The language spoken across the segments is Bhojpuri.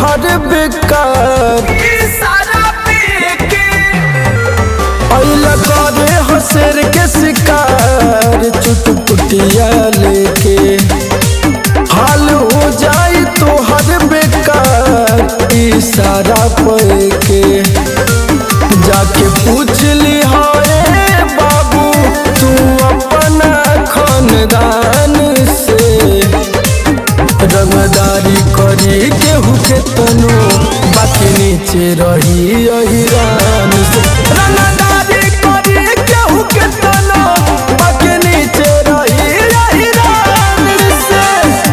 तोहर बेकार सारा पी के अइला करे हसर के शिकार चुटपुटिया लेके हाल हो जाई तोहर बेकार इशारा पे के जाके पूछ ली हाय बाबू तू अपना खानदान से रंगदारी करी केहू के तनो बाकी नीचे रही अहिरान से रंगदारी करी केहू के तनो बाकी नीचे रही अहिरान से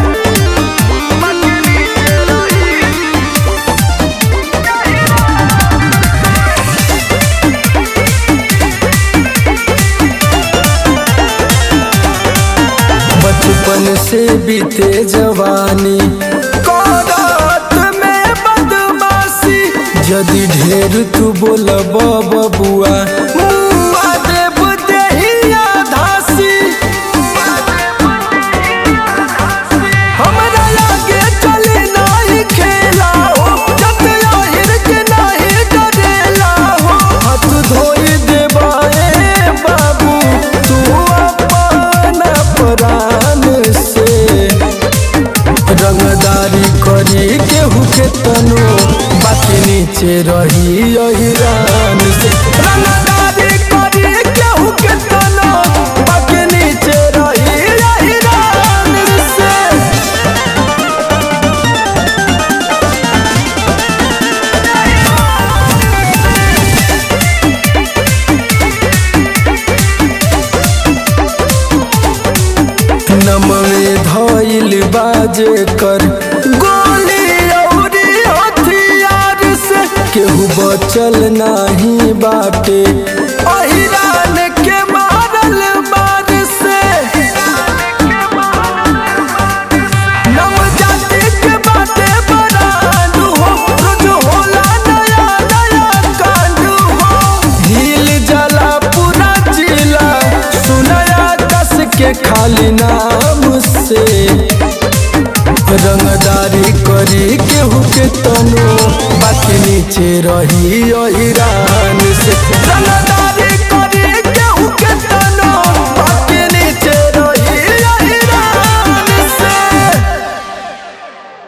बचपन से बीते जवानी करत में बदमाशी यदि ढेर तू बोलब बबुआ मुआ देब देहिया धासी हमरा आगे चले नाही खेला हो जत आहिर के नाही डरेला हो हाथ धोई देबाए बाबू तू अपना प्राण से रंगदारी करी केहू के तनो बाकी नीचे रही अहिरान से रंगदारी करी केहू के तनो बाकी नीचे रही अहिरान से नमवे धइल बाजे कर गोली औरी हथियार से केहू बचल नाही बाटे अहिरान के मारल मार से नव जाति के बाटे बरांड हो रोज होला नया नया कांड हो हिल जाला पूरा जिला सुनया दस के खाली नाम से रंगदारी करी केहू के तनो बाकी नीचे रही ईरान से रंग